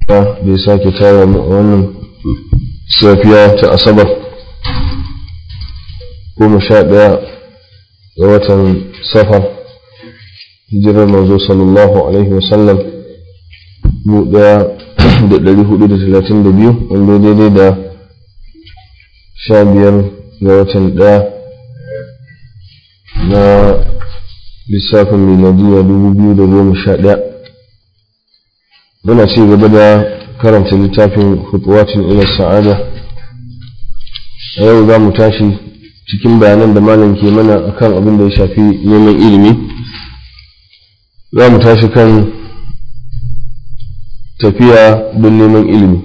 da ya sake tara wannan safiya ta asabar goma sha ɗaya ga watan safar hijirar manzo sallallahu alaihi wasallam mu ɗaya da ɗari hudu da talatin da biyu wanda daidai da sha biyar ga watan ɗaya na lissafin miladiya dubu biyu da goma sha ɗaya muna ci gaba da karanta littafin hutuwatin ila sa'ada a yau za mu tashi cikin bayanan da malam ke mana akan abin da ya shafi neman ilimi za mu tashi kan tafiya don neman ilimi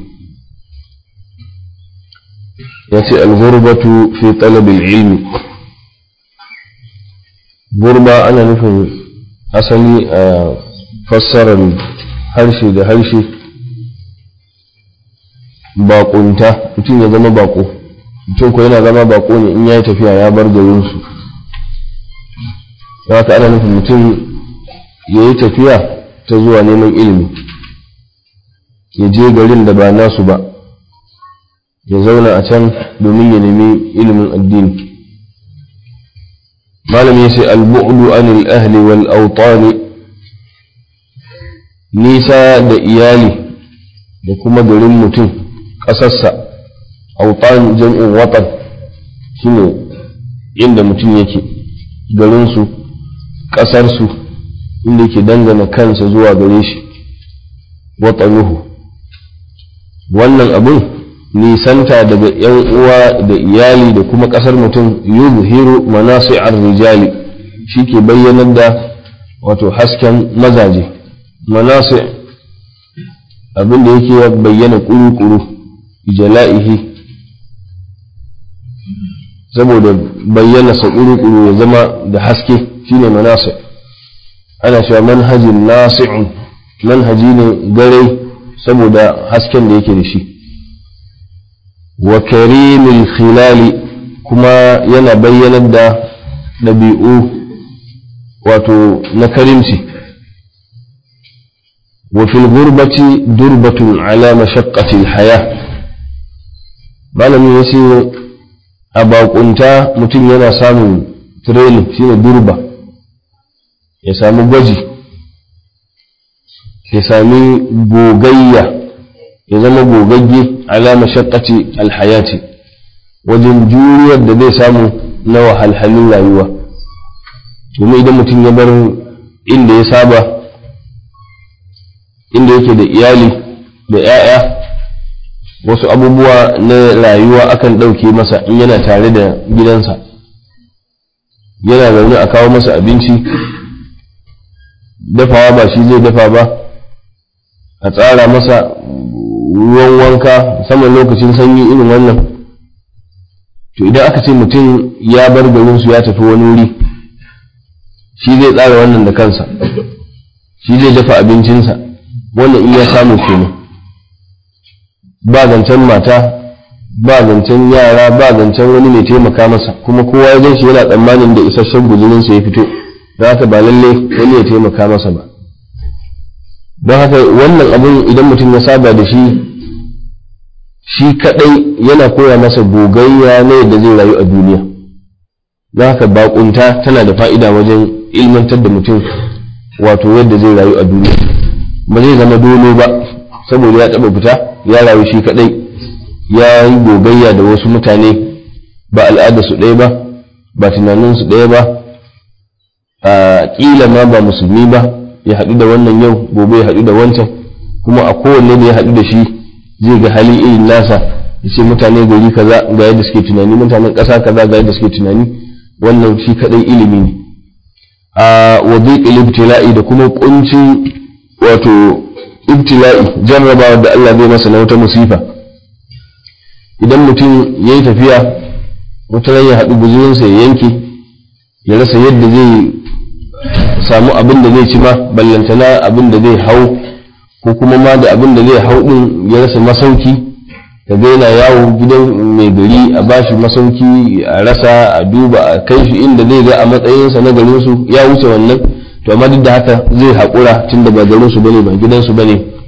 ya ce alghurbatu fi talabil ilmi gurba ana nufin asali a fassarar harshe da harshe baƙunta mutum ya zama baƙo mutum ko yana zama baƙo ne in ya yi tafiya ya bar garinsu haka ana nufin mutum ya yi tafiya ta zuwa neman ilimi ya je garin da ba nasu ba ya zauna a can domin ya nemi ilimin addini malam ya ce al-bu'du anil ahli wal awtani nisa da iyali da kuma garin mutum ƙasarsa autan jam'in watan shine inda mutum yake garinsu ƙasarsu inda yake dangana kansa zuwa gare shi watanuhu wannan abin nisanta daga ‘yan uwa da iyali da kuma ƙasar mutum yuzhiru manasi'ar rijali shi ke bayyanar da wato hasken mazaje manasi abin da yake bayyana kuru-kuru jala'ihi saboda bayyana sa kuru-kuru ya zama da haske shine manasi ana cewa manhajin nasi'un manhaji ne gare saboda hasken da yake da shi wa karimil khilali kuma yana bayyanar da ɗabi'u wato na karimci وفي الغربة دربة على مشقة الحياة malamin ya ce a bakunta mutum yana samun training shine durba ya sami gwaji ya sami gogayya ya zama gogagge alama shakkaci alhayati wajen juriyar da zai samu na wahalhalun rayuwa domin idan mutum ya bar inda ya saba inda yake da iyali da 'ya'ya wasu abubuwa na rayuwa akan ɗauke masa in yana tare da gidansa yana zaune a kawo masa abinci dafawa ba shi zai dafa ba a tsara masa ruwan wanka musamman lokacin sanyi irin wannan to idan aka ce mutum ya bar garinsu ya tafi wani wuri shi zai tsara wannan da kansa shi zai dafa abincinsa wannan in ya samu kenan ba zancen mata ba zancen yara ba zancen wani mai taimaka masa kuma kowa ya gan shi yana tsammanin da isasshen guzurinsa ya fito don haka ba lalle wani ya taimaka masa ba don haka wannan abun idan mutum ya saba da shi shi kadai yana koya masa gogayya na yadda zai rayu a duniya don haka bakunta tana da fa'ida wajen ilmantar da mutum wato yadda zai rayu a duniya ba zai zama dolo ba saboda ya taba fita ya rayu shi kadai ya yi gogayya da wasu mutane ba al'adarsu ɗaya ba ba tunaninsu ɗaya ba a ƙila ma ba musulmi ba ya haɗu da wannan yau gobe ya haɗu da wancan kuma a kowanne da ya haɗu da shi zai ga hali irin nasa ya ce mutane gari kaza ga yadda suke tunani mutanen ƙasa kaza ga yadda suke tunani wannan shi kadai ilimi ne a wadiƙil ibtila'i da kuma ƙuncin wato ibtila'i jarrabawa da Allah zai masa na wata musifa idan mutum ya yi tafiya wata ya haɗu guzurinsa ya yanke ya rasa yadda zai samu abin da zai ci ma ballantana abin da zai hau ko kuma ma da abin da zai hau ɗin ya rasa masauki ka ga yana yawo gidan mai gari a bashi masauki a rasa a duba a kai shi inda zai ga a matsayinsa na garinsu ya wuce wannan to amma duk da haka zai haƙura tun da ba garinsu bane ba gidansu bane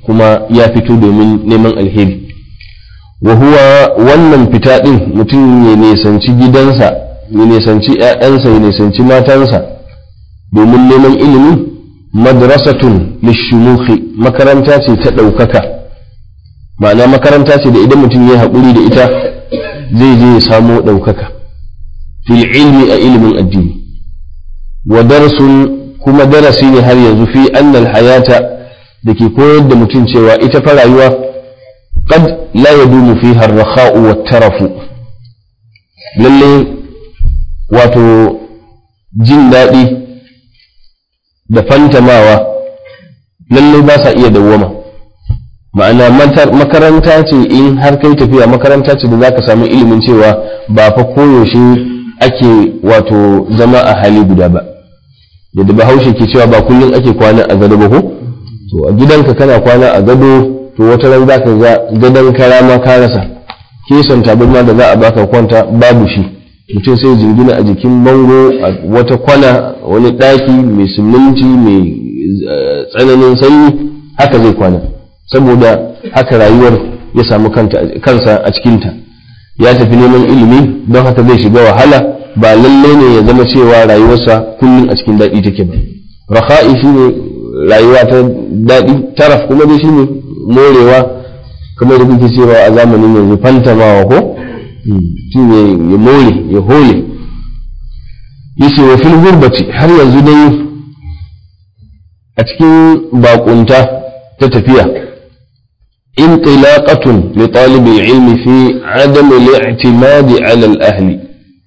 kuma ya fito domin neman alheri wa huwa wannan fita din mutum ya nisanci gidansa ya nisanci ‘ya'yansa ya nisanci matansa domin neman ilimi madrasatun lishumuhi makaranta ce ta ɗaukaka ma'ana makaranta ce da idan mutum ya haƙuri da ita zai je ya samo ɗaukaka fil ilmi a ilimin addini wa darasun kuma darasi ne har yanzu fi annal hayata da ke koyar da mutum cewa ita fa rayuwa qad la yadumu fiha ar-rakha'u wat-tarafu lalle wato jin daɗi da fantamawa lalle ba sa iya dawwama ma'ana makaranta ce in har kai tafiya makaranta ce da zaka samu ilimin cewa ba fa koyaushe ake wato zama a hali guda ba yadda bahaushe ke cewa ba kullum ake kwana a gado ba ko to a gidanka kana kwana a gado to wata ran zaka ga gadon kara ma ka rasa kesan tabarma da za a baka kwanta babu shi mutum sai jingina a jikin bango a wata kwana wani ɗaki mai siminti mai tsananin sanyi haka zai kwana saboda haka rayuwar ya samu kansa a cikinta ya tafi neman ilimi don haka zai shiga wahala ba lalle ne ya zama cewa rayuwarsa kullum a cikin daɗi take ba raha'i shine rayuwa ta daɗi taraf kuma dai shine morewa kamar da kuke cewa a zamanin yanzu fantamawa ko mutum ya more ya hole yace wa fil gurbati har yanzu dai a cikin bakunta ta tafiya انطلاقة لطالب العلم في عدم الاعتماد على الأهل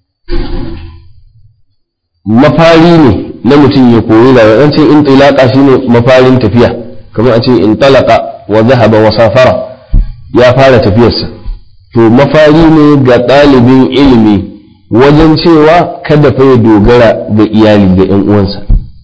mafari ne na mutum ya koyi rayuwa an ce in tilaka shine mafarin tafiya kamar a ce in talaka wa zahaba wa safara ya fara tafiyarsa to mafari ne ga ɗalibin ilimi wajen cewa kada fa ya dogara ga iyali ga ‘yan uwansa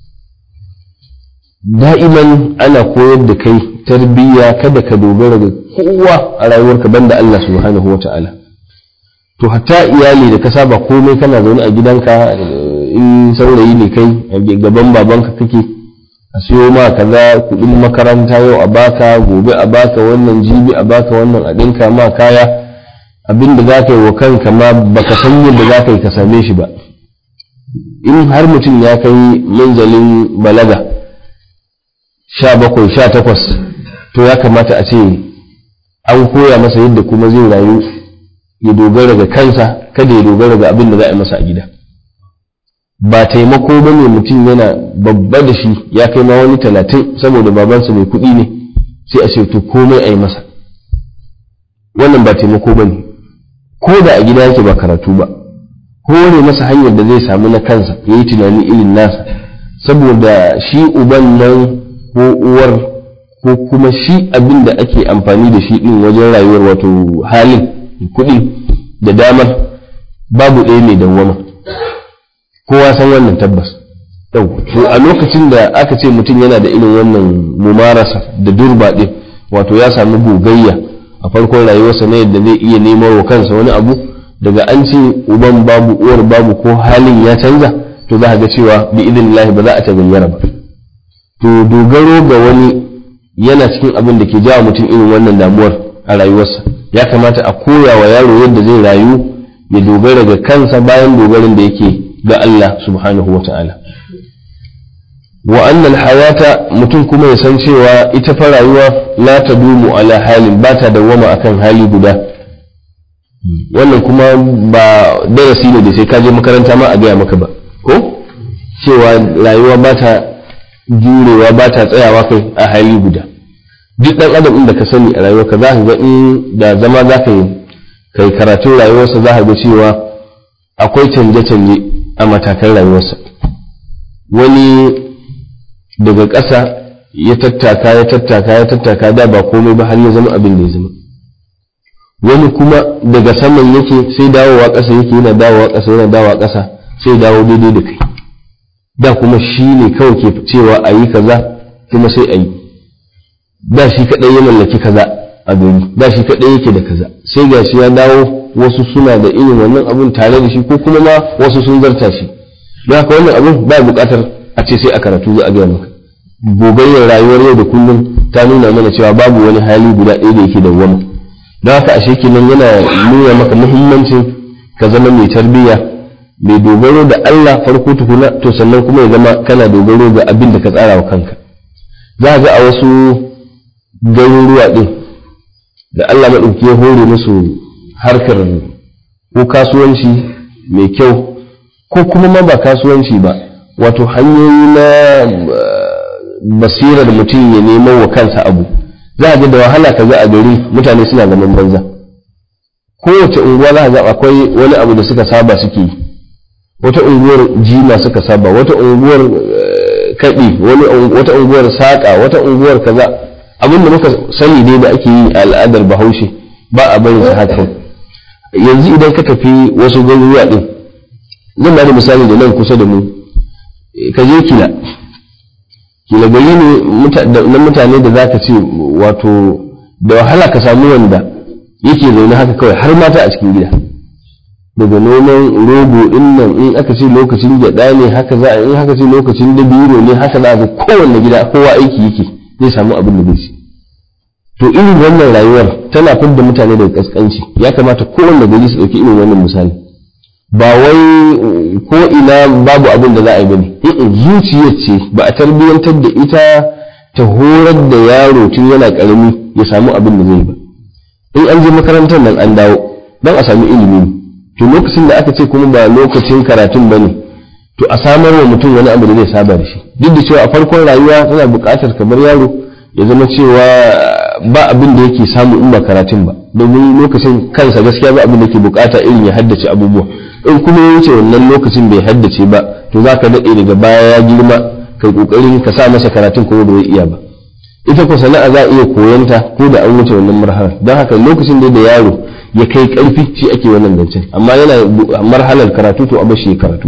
da'iman ana koyar da kai tarbiyya kada ka dogara ga kowa a rayuwarka banda Allah subhanahu wa ta'ala to hatta iyali da ka saba komai kana zaune a gidanka in saurayi ne kai a gaban babanka kake a siyo ma kaza kudin makaranta yau a baka gobe a baka wannan jibi a baka wannan a ɗinka ma kaya abin da za ka yi wa kanka ma baka san yadda za ka yi ka same shi ba in har mutum ya kai manzalin balaga sha bakwai sha takwas to ya kamata a ce an koya masa yadda kuma zai rayu ya dogara ga kansa kada ya dogara ga abin da za a yi masa a gida ba taimako ba ne mutum yana babba da shi ya kai ma wani talatin saboda babansa mai kuɗi ne sai a ce to komai a yi masa wannan ba taimako ba ne ko da a gida yake ba karatu ba hore masa hanyar da zai samu na kansa ya yi tunani irin nasa saboda shi uban nan ko uwar ko kuma shi abin da ake amfani da shi din wajen rayuwar wato halin kuɗi da damar babu ɗaya mai dawwama kowa san wannan tabbas yau to a lokacin da aka ce mutum yana da irin wannan mumarasa da durba ɗin wato ya samu gogayya a farkon rayuwarsa na yadda zai iya neman wa kansa wani abu daga an ce uban babu uwar babu ko halin ya canza to za a ga cewa bi idinillahi ba za a tagayyara ba to dogaro ga wani yana cikin abin da ke jawo mutum irin wannan damuwar a rayuwarsa ya kamata a koya wa yaro yadda zai rayu ya dogara ga kansa bayan dogarin da yake ga Allah subhanahu wa ta'ala wa annal hayata mutum kuma ya san cewa ita fa rayuwa la ta dumu ala halin ba ta dawwama akan hali guda wannan kuma ba darasi ne da sai ka je makaranta ma a gaya maka ba ko cewa rayuwa ba ta jurewa ba ta tsayawa kai a hali guda duk dan adam inda ka sani a rayuwarka za ka ga in da zama za ka yi kai karatun rayuwarsa za ka ga cewa akwai canje-canje a matakan rayuwarsa wani daga ƙasa ya tattaka ya tattaka ya tattaka da ba komai ba har ya zama abin da ya zama wani kuma daga saman yake sai dawowa ƙasa yake yana dawowa ƙasa yana dawowa ƙasa sai dawo daidai da kai da kuma shi ne kawai ke cewa a yi kaza kuma sai a yi da shi kaɗai ya mallaki kaza a gari da shi kaɗai yake da kaza sai ga shi ya dawo wasu suna da irin wannan abun tare da shi ko kuma ma wasu sun zarta shi don haka wannan abun ba buƙatar a ce sai a karatu za a gaya maka gogayyar rayuwar yau da kullum ta nuna mana cewa babu wani hali guda ɗaya da yake dawwama don haka ashe kenan yana nuna maka muhimmancin ka zama mai tarbiyya mai dogaro da Allah farko tukuna to sannan kuma ya zama kana dogaro ga abin da ka tsara wa kanka za ga a wasu garuruwa ɗin da Allah maɗauki ya hore musu harkar ko kasuwanci mai kyau ko kuma ma ba kasuwanci ba wato hanyoyi na basirar mutum ya nemo wa kansa abu za a ga da wahala ka ga a gari mutane suna zaman banza kowace unguwa za a ga akwai wani abu da suka saba suke yi wata unguwar jima suka saba wata unguwar kaɗi wata unguwar saƙa wata unguwar kaza abin da muka sani dai da ake yi a al'adar bahaushe ba a barin sa haka yanzu idan ka tafi wasu garuruwa din zan bada misali da nan kusa da mu ka je kila kila gari ne na mutane da zaka ce wato da wahala ka samu wanda yake zaune haka kawai har mata a cikin gida daga noman rogo din nan in aka ce lokacin gyada ne haka za a in haka ce lokacin dabiro ne haka za a ga kowanne gida kowa aiki yake zai samu abin da zai ci to irin wannan rayuwar tana fidda mutane daga kaskanci ya kamata kowanne gari su ɗauki irin wannan misali ba wai ko ina babu abin da za a yi bane zuciyar ce ba a tarbiyyantar da ita ta horar da yaro tun yana karami ya samu abin da zai ba in an je makarantar nan an dawo don a sami ilimi ne to lokacin da aka ce kuma ba lokacin karatun bane to a samar wa mutum wani abu da zai saba da shi duk da cewa a farkon rayuwa tana buƙatar kamar yaro ya zama cewa ba abin da yake samu in ba karatun ba domin lokacin kansa gaskiya ba abin da yake buƙata irin ya haddace abubuwa in kuma ya wuce wannan lokacin bai haddace ba to za ka daɗe daga baya ya girma kai ƙoƙarin ka sa masa karatun kuma bai iya ba ita ko sana'a za a iya koyanta ko da an wuce wannan marhalar don haka lokacin da yaro ya kai ƙarfi shi ake wannan zancen amma yana marhalar karatu to a bashi ya karatu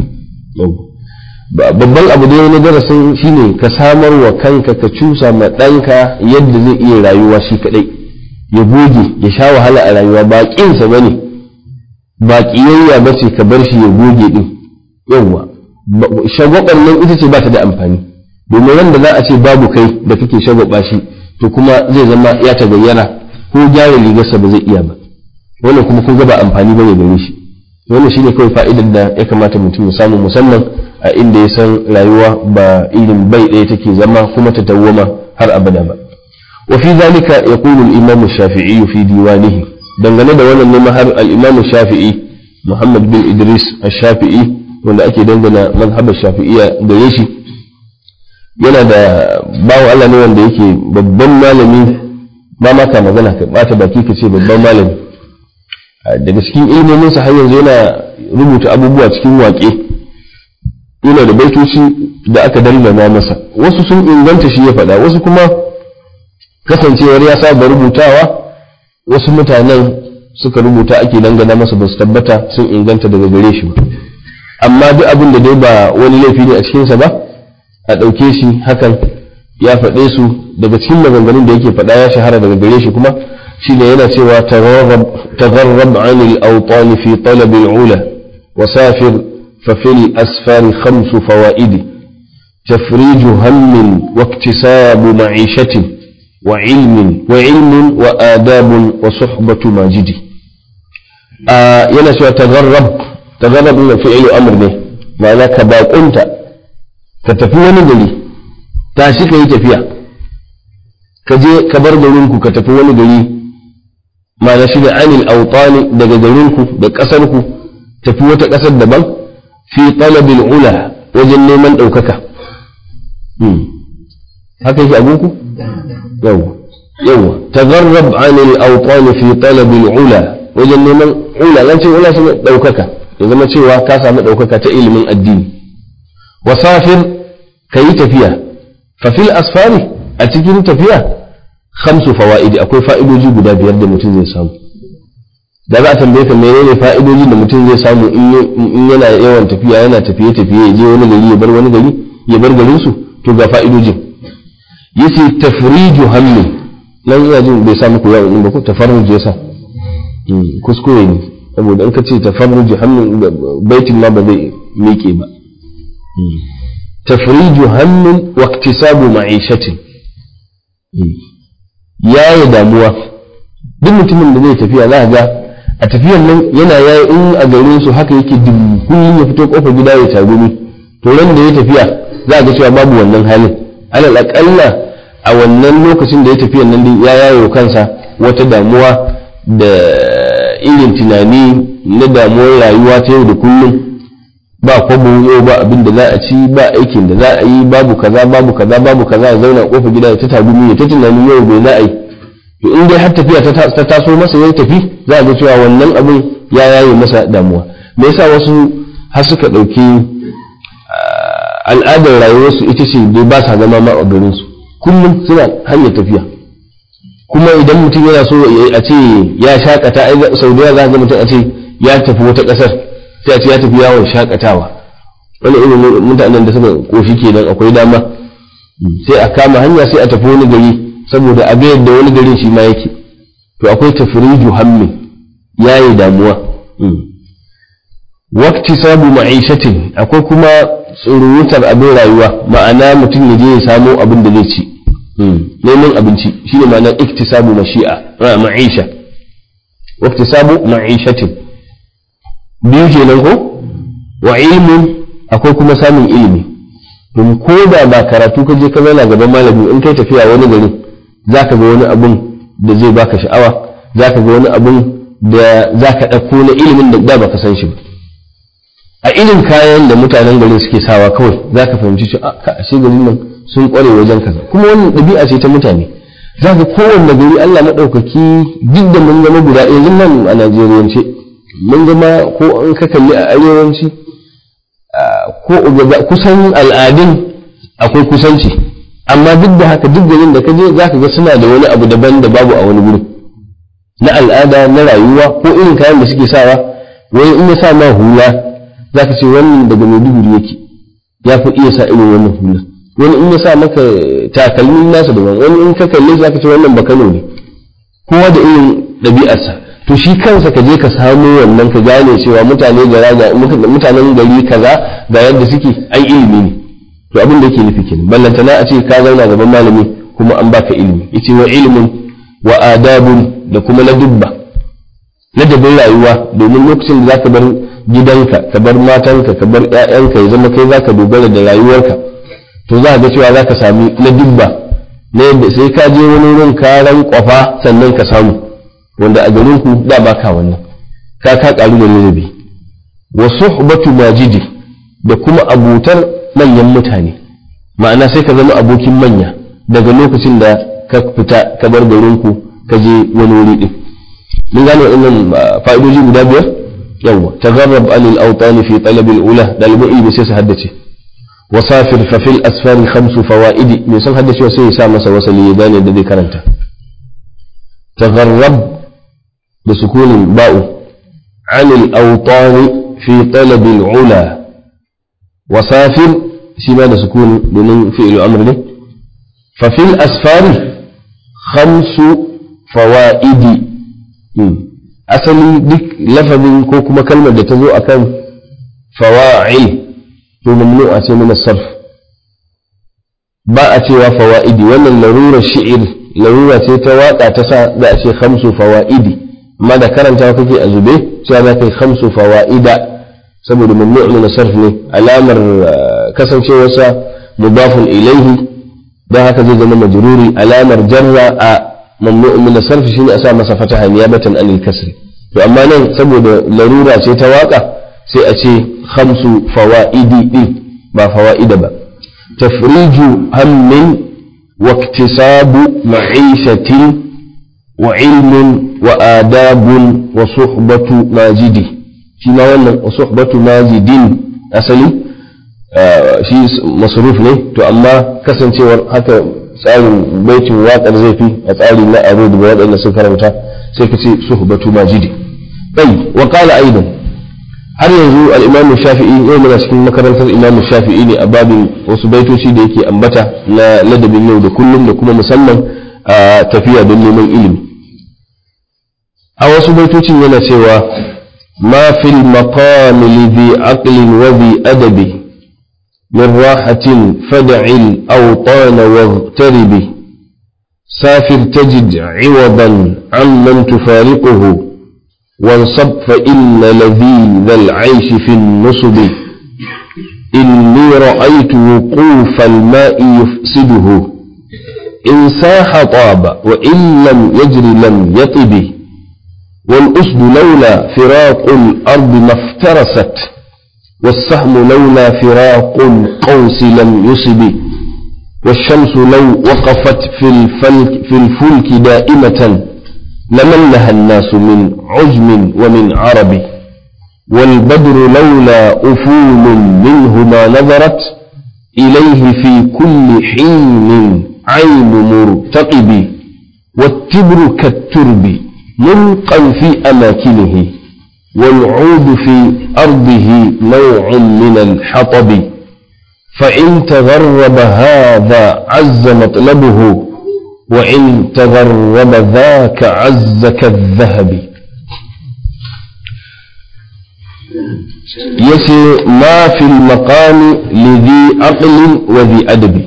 babban abu da na darasin shine ka samar wa kanka ka cusa ma ɗanka yadda zai iya rayuwa shi kaɗai ya goge ya sha wahala a rayuwa ba ƙinsa ba ne ba ƙiyayya ba ce ka bar shi ya goge ɗin yawwa shagwabar nan ita ce ba ta da amfani domin wanda za a ce babu kai da kake shagwaba shi to kuma zai zama ya ta gayyara ko gyara rigarsa ba zai iya ba wannan kuma kun ga ba amfani ba ne gare shi wannan shine kawai fa'idar da ya kamata mutum ya samu musamman a inda ya san rayuwa ba irin bai ɗaya take zama kuma ta dawwama har abada ba wa fi zalika yaqulu al-imam shafii fi diwanihi dangane da wannan ne har al-imam shafi'i Muhammad bin Idris ash-Shafi'i wanda ake dangana mazhabar Shafi'iyya gare shi yana da bawo Allah ne wanda yake babban malami ba ma ka magana ka bata baki ka ce babban malami daga cikin ilmomin sa har yanzu yana rubuta abubuwa cikin waƙe yana da baitoci da aka dangana masa wasu sun inganta shi ya faɗa wasu kuma kasancewar ya saba rubutawa wasu mutanen suka rubuta ake dangana masa ba su tabbata sun inganta daga gare shi ba amma duk abin da dai ba wani laifi ne a cikinsa ba a ɗauke shi hakan ya faɗe su daga cikin maganganun da yake faɗa ya shahara daga gare shi kuma shi ne yana cewa tagharrab anil awtani fi talabil ula wasafir ففي الأسفار خمس فوائد تفريج هم واكتساب معيشة وعلم وعلم وآداب وصحبة ماجد آه ينسى تغرب تغرب من فعل أمر به معناه كباقنت كتفي ونقلي تاشي كي تفيا كجي كبر دورنكو كتفي ونقلي معناه شيء عن الأوطان دقا دورنكو دقا أسركو تفي وتكسر دبان fi talabil ula wajen neman ɗaukaka haka yake abuku yawa yawa tagarrab anil awtani fi talabil ula wajen neman ula zan ce ula shine ɗaukaka ya zama cewa ka samu ɗaukaka ta ilimin addini wasafir ka yi tafiya fa fil asfari a cikin tafiya khamsu fawaidi akwai fa'idoji guda biyar da mutum zai samu da za a tambaye ka menene fa'idojin da mutum zai samu in yana yawan tafiya yana tafiye tafiye ya je wani gari ya bar wani gari ya bar garin su to ga fa'idojin yace tafriju hammi nan ina jin bai sa muku yawon ba ko tafarruj yasa kuskure ne saboda in ka ce tafarruj hammi baitin ma ba zai miƙe ba tafriju hammin wa iktisabu ma'ishatin yaye damuwa duk mutumin da zai tafiya za ga a tafiyar nan yana yayi in a garin su haka yake dim kullum ya fito kofar gida ya tagumi to ran da ya tafiya za ga cewa babu wannan halin alal aqalla a wannan lokacin da ya tafiya nan ya yaye kansa wata damuwa da irin tunani na damuwar rayuwa ta yau da kullum ba kwabo yau ba abin da za a ci ba aikin da za a yi babu kaza babu kaza babu kaza ya zauna a kofar gida ya ta tagumi ya ta tunanin yau bai za a yi to in dai har tafiya ta taso masa ya tafi za a ga cewa wannan abin ya yaye masa damuwa me yasa wasu har suka ɗauki al'adar rayuwarsu ita ce dai ba sa zama ma a garinsu kullum suna hanyar tafiya kuma idan mutum yana so a ce ya shakata ai sau da za ga mutum a ce ya tafi wata ƙasar sai a ce ya tafi yawon shakatawa wani irin mutanen da suka koshi kenan akwai dama sai a kama hanya sai a tafi wani gari saboda a ga yadda wani garin shi ma yake to akwai tafriju hammi yayi damuwa wakti sabu ma'ishatin akwai kuma tsurutar abin rayuwa ma'ana mutum ya je ya samo abin da zai ci neman abinci shine ma'ana iktisabu mashi'a ma'isha waktisabu ma'ishatin biyu kenan ko wa ilmin akwai kuma samun ilimi don ko da ba karatu ka je ka zauna gaban malami in kai tafiya wani gari zaka ga wani abun da zai baka sha'awa zaka ga wani abun da zaka ɗauko na ilimin da da baka san shi ba a irin kayan da mutanen garin suke sawa kawai zaka fahimci cewa a ashe garin nan sun kware wajen kaza kuma wannan ɗabi'a ce ta mutane zaka kowanne gari Allah maɗaukaki duk da mun zama guda yanzu nan a Najeriyance mun zama ko an ka kalli a arewanci ko kusan al'adun akwai kusanci amma duk da haka duk garin da ka je za ka ga suna da wani abu daban da babu a wani gurin na al'ada na rayuwa ko irin kayan da suke sawa wani in ya sa ma hula za ka ce wannan daga maiduguri yake ya fi iya sa irin wannan hula wani in ya sa maka takalmin nasa daban wani in ka kalle za ka ce wannan bakano ne kowa da irin ɗabi'arsa to shi kansa ka je ka samu wannan ka gane cewa mutane gara ga mutanen gari kaza ga yadda suke ai ilimi ne to abin da yake nufi kenan ballantana a ce ka zauna gaban malami kuma an baka ilimi yace wa ilmun wa adabun da kuma ladubba ladabin rayuwa domin lokacin da zaka bar gidanka ka bar matanka ka bar ƴaƴanka ya zama kai zaka dogara da rayuwarka to za ga cewa zaka sami ladubba na yadda sai ka je wani wurin ka ran kwafa sannan ka samu wanda a garin ku da ba ka wannan ka ka karu da rabi wa suhbatu majidi da kuma abutar manyan mutane ma'ana sai ka zama abokin manya daga lokacin da ka fita ka bar garin ku ka je wani wuri din mun gane waɗannan fa'idoji guda biyar yawa tagharrab anil awtani fi talab al ula dalibai ilmi sai su haddace wasafir fa fil asfari khamsu fawaidi me san haddace sai ya sa masa wasali ya gane da zai karanta tagharrab da sukunin ba'u anil awtani fi talab al ula wasafir shi ma da sukuni domin fi'il amr ne fa fil asfari khamsu fawaidi asali duk lafazin ko kuma kalmar da ta zo akan fawa'il to mamnu a ce mana sarf ba a cewa fawa'idi wannan larura shi'ir larura ce ta waka ta sa za a ce khamsu fawa'idi amma da karanta kake a zube cewa za ka yi khamsu fawa'ida saboda mamnu min sarf ne alamar kasancewarsa mudafun ilaihi don haka zai zama majruri alamar jarra a mamnu min sarf shine a sa masa fataha niyabatan anil kasri to amma nan saboda larura ce ta waka sai a ce khamsu fawaidi din ba fawaida ba tafriju hammin wa iktisabu ma'ishatin wa ilmin wa adabun wa suhbatu majidi shi ma wannan wa suhbatu majidin asali shi masruf ne to amma kasancewar haka tsarin baitin waƙar zai fi a tsari na aro daga waɗanda sun karanta sai ka ce suhbatu majidi ɗai wa qala aidan har yanzu al-imamu shafi'i yau muna cikin makarantar imamu shafi'i ne a babin wasu baitoci da yake ambata na ladabin yau da kullum da kuma musamman a tafiya don neman ilimi a wasu baitocin yana cewa ma fil maqami lidhi aqlin wa bi adabi من راحة فدع الأوطان واغترب سافر تجد عوضا عمن تفارقه وانصب فإن لذيذ العيش في النصب إني رأيت وقوف الماء يفسده إن ساح طاب وإن لم يجر لم يطب والأسد لولا فراق الأرض ما افترست والسهم لولا فراق القوس لم يصب والشمس لو وقفت في الفلك, في الفلك دائمة لملها الناس من عجم ومن عرب والبدر لولا أفول منه ما نظرت إليه في كل حين عين مرتقب والتبر كالترب ملقا في أماكنه والعود في أرضه نوع من الحطب فإن تغرب هذا عز مطلبه وإن تغرب ذاك عز كالذهب يسي ما في المقام لذي عقل وذي أدب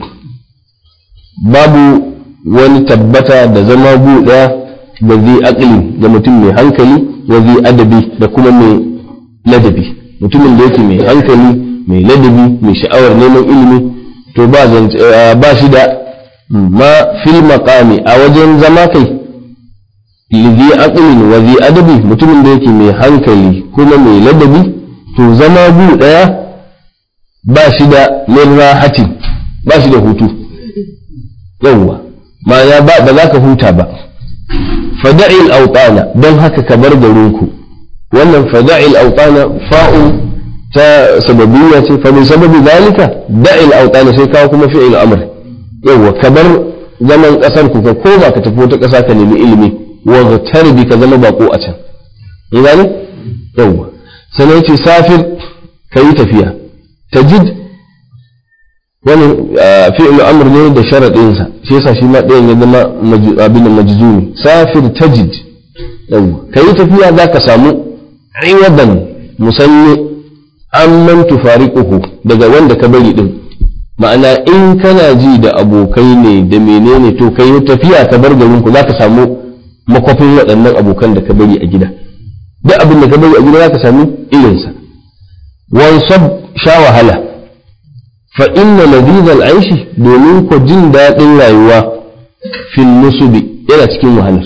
باب wani tabbata da zama buɗa da zai akili da mutum mai hankali wa zai adabi da kuma mai ladabi mutumin da yake mai hankali mai ladabi mai sha'awar neman ilimi to ba shi da ma fil maqami a wajen zama kai lidhi aqlin wa zai adabi mutumin da yake mai hankali kuma mai ladabi to zama bu daya ba shi da min rahati ba shi da hutu yawwa ma'ana ba ba za ka huta ba fada'il autana don haka ka bar garinku wannan fada'il autana fa'u ta sababiyya ce fa min sababi zalika da'il autana sai kawo kuma fi'il amr yawa ka bar zaman kasar ku ka koma ka tafi wata kasa ka nemi ilimi wa tarbi ka zama bako a can in gane yawa sannan yace safir kayi tafiya tajid wani fi'il amr ne da sharaɗinsa shi yasa shi ma ɗayan ya zama abin da majzumi safir tajid ka yi tafiya za ka samu iwadan musanni amman tufariquhu daga wanda ka bari din ma'ana in kana ji da abokai ne da menene to kai tafiya ka bar garin ku za ka samu makwafin waɗannan abokan da ka bari a gida duk abin da ka bari a gida za ka sami irinsa wansab sha wahala fa inna ladizal aishi domin ku jin daɗin rayuwa fil nusubi yana cikin wahalar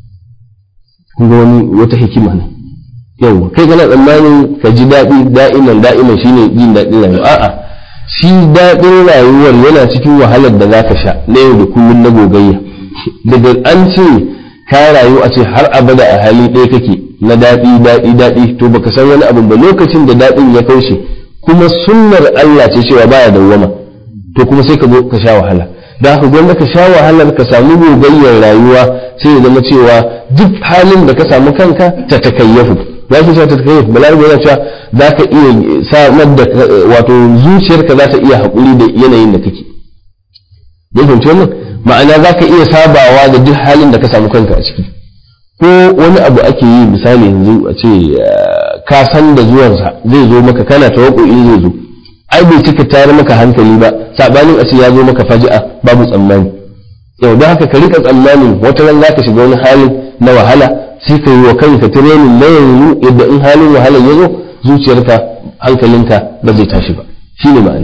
kun ga wani wata hikima ne yau kai kana tsammanin ka ji daɗi da'iman da'iman shine jin daɗin rayuwa a'a shi daɗin rayuwar yana cikin wahalar da zaka sha na yau da kullum na gogayya daga an ce ka rayu a ce har abada a hali ɗaya kake na daɗi daɗi daɗi to baka san wani abu ba lokacin da daɗin ya kaushe kuma sunnar Allah ce cewa baya dawwama to kuma sai ka zo ka sha wahala da haka gwanda ka sha wahalar ka samu gogayyar rayuwa sai ya zama cewa duk halin da ka samu kanka ta takayyafu za ki cewa ta takayyafu balarabe yana cewa za ka iya samar da wato zuciyarka za ta iya haƙuri da yanayin da kake ya fahimci wannan ma'ana za ka iya sabawa da duk halin da ka samu kanka a ciki ko wani abu ake yi misali yanzu a ce ka san da zuwansa zai zo maka kana in zai zo ai bai cika tare maka hankali ba sabanin a ce ya zo maka faji'a babu tsammani yau da haka ka rika tsammanin wata ran zaka shiga wani halin na wahala sai ka yi wa kanka training na yanzu yadda in halin wahala ya zo zuciyarka hankalinka ba zai tashi ba shine ma'ana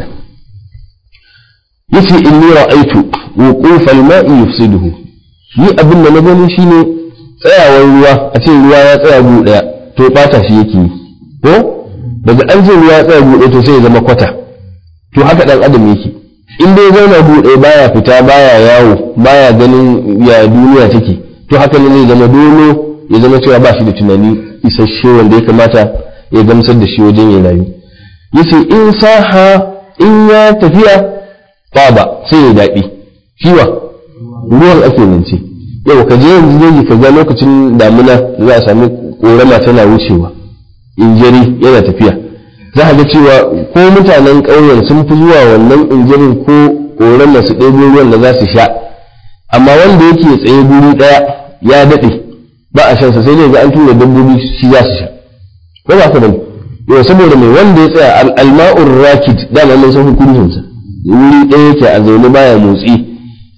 yace inni ra'aitu wuquf al-ma'i yufsiduhu ni abin da na gani shine tsayawar ruwa a ce ruwa ya tsaya gu daya to bata shi yake yi ko daga an ce ruwa ya tsaya gu daya to sai ya zama kwata to haka dan adam yake in dai zauna gu daya baya fita baya yawo baya ganin ya duniya take to haka ne zai zama dolo ya zama cewa ba shi da tunani isasshe wanda ya kamata ya gamsar da shi wajen ya rayu yace in saha in ya tafiya ba sai ya daɗi shiwa ruwan ake zance yau ka je yanzu zai ka ga lokacin damina za a sami korama tana wucewa injiri yana tafiya za a ga cewa ko mutanen ƙauyen sun fi zuwa wannan injirin ko korama su ɗebo ruwan da za su sha amma wanda yake tsaye guri ɗaya ya daɗe ba a shansa sai dai ga an tura dabbobi shi za su sha ko ba ka bane yau saboda mai wanda ya tsaya alma'ur rakid dama mun san hukuncinsa wuri ɗaya yake a zaune baya motsi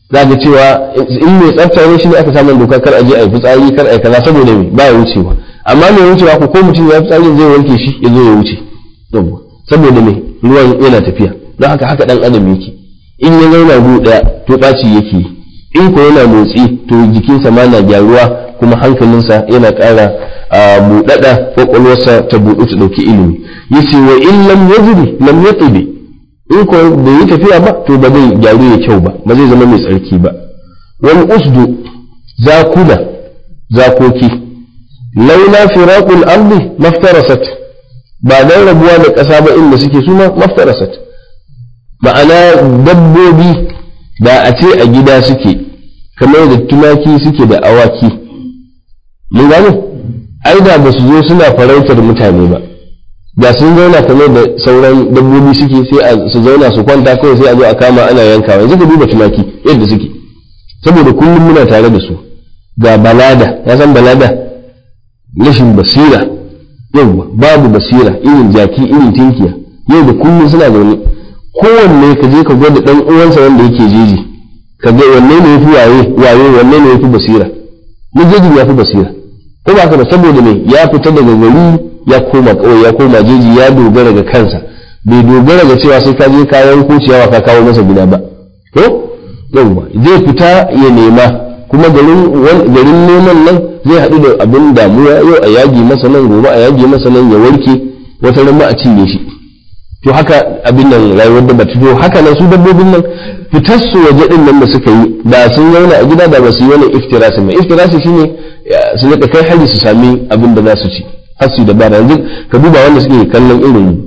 za ga cewa in mai tsafta ne shi ne aka samu doka kar a je a yi fitsari kar a yi kaza saboda me ba ya wucewa amma mai wucewa ko ko mutum ya fitsari zai wanke shi ya zo ya wuce saboda me ruwan yana tafiya don haka haka dan adam yake in ya zauna gu daya to ɓaci yake in ko yana motsi to jikinsa ma na gyaruwa kuma hankalinsa yana ƙara buɗaɗa ƙwaƙwalwarsa ta buɗu ta ɗauki ilimi yace wa in lam yajri lam yatibi in ko bai yi tafiya ba to ba zai gyaru ya kyau ba ba zai zama mai tsarki ba wal usdu zakuna zakoki laula firaqul ardi maftarasat ba dan rabuwa da ƙasa ba inda suke suma maftarasat ma'ana dabbobi da a ce a gida suke kamar da tumaki suke da awaki mun gane ai da ba su zo suna farautar mutane ba da sun zauna kamar da sauran dabbobi suke sai su zauna su kwanta kawai sai a zo a kama ana yankawa yanzu ka duba tumaki yadda suke saboda kullum muna tare da su ga balada ya san balada rashin basira yau babu basira irin jaki irin tinkiya yau da kullum suna zaune kowanne ka je ka gwada dan uwansa wanda yake jeji ka ga wanne ne yafi waye waye wanne ne yafi basira ni jeji ya fi basira ko ba ka ba saboda me ya fita daga gari ya koma kawai ya koma jeji ya dogara ga kansa bai dogara ga cewa sai ka je ka yanko ciyawa ka kawo masa gida ba ko yauwa zai fita ya nema kuma garin garin neman nan zai haɗu da abin damuwa yau a yagi masa nan gobe a yagi masa nan ya warke wata ran a cinye shi to haka abin nan rayuwar da bata to haka nan su dabbobin nan fitar su waje din nan da suka yi da sun zauna a gida da ba su yi wani iftirasi ba iftirasi shine su rika kai hari su sami abin da za su ci har su dabara yanzu ka duba wanda suke kallon irin